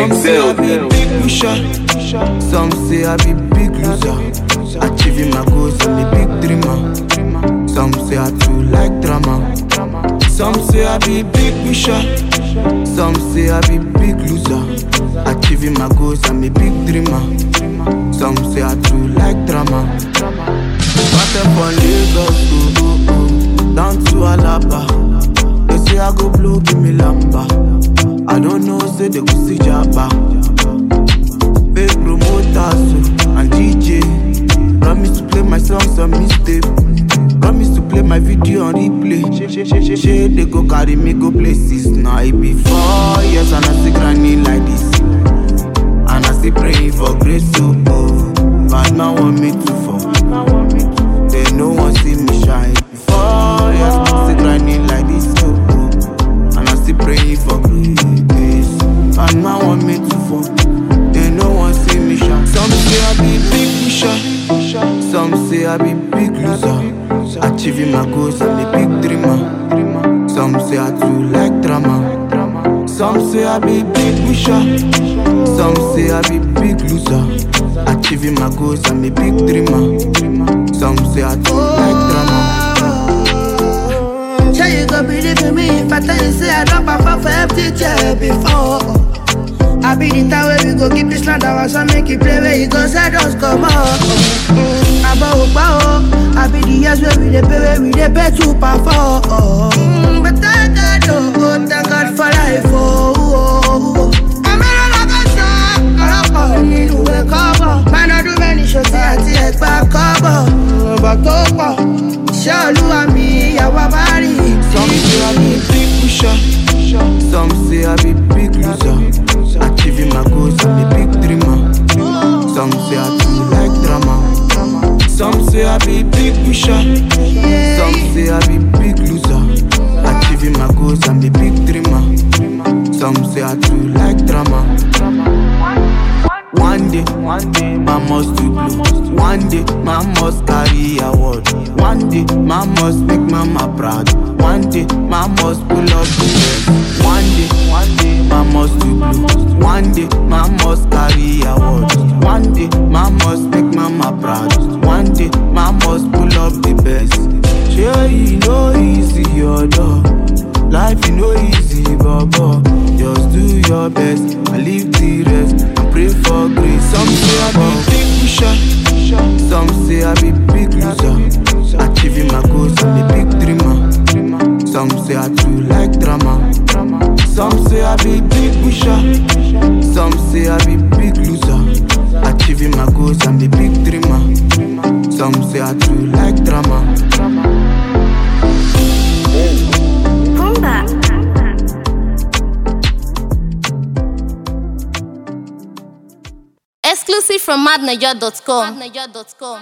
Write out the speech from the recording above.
Some say I be big pusher, some say I be big loser. Achieving my goals, I'm a big dreamer. Some say I too like drama. Some say I be big pusher, some say I be big loser. Achieving my goals, I'm a big dreamer. Some say I too like drama. Started from Lagos, oh, oh, oh, down to Alaba. They say I go blow, give me lamba. I don't know, say they go see Jabba. Big promoters oh, and DJ. Promise to play my songs on mistake. Promise to play my video on replay. Shey they go carry me go places. Now it be four years and I still grinding like this. And I still praying for grace so oh. Bad man want me to fall. They no one see me shine. Four years still grinding like this so oh. And I still praying for grace. Bad man want me to fall. They no one see me shine. Some say I be big pusher. Some say I be big loser. Achieving my goals, I'm a big dreamer. Some say I too like drama. Some say I be big pusher. Some say I be big loser. Achieving my goals, I'm a big dreamer. Some say I too like drama. Sure you go believe in me if I tell you say I don't perform for empty chair before. I be the time where we go keep this land our son make it play where you go say just come on. Mm, I bow bow. I be the years where we dey pay where we dey pay to perform. Mm, but thank God oh, thank God for life oh. oh, oh. I'm in a like a star, ọlọ́pàá nínú ìwé kọ́bọ̀. Máa ná ọdún mẹ́rin ṣòtí àti ẹ̀gbá kọ́bọ̀. Ọ̀bọ̀ tó pọ̀, iṣẹ́ olúwa mi ìyàwó bá rí. Some say I be big pusher. Some say I be big loser. Achieving my goals, I'm a big dreamer. Some say I too like drama. Some say I be big pusher. Some say I be big loser. Achieving my goals, I'm a big dreamer. Some say I too like drama. One day, one day, man must do blue. One day, man must carry award. One day, man must make mama proud. One day, man must pull up the best. One day, one day, man must do blue. One day, man must carry award. One day, man must make mama proud. One day, man must pull up the best. Sure, you know easy, your dog. Life you know easy, baba. Just do your best and leave the rest and pray for grace. Some say I be big pusher, some say I be big loser. Achieving my goals, I'm a big dreamer. Some say I too like drama. Some say I be big pusher, some say I be big loser. Achieving my goals, I'm a big dreamer. Some say I too like drama. Rumba. Exclusive from madniger.com.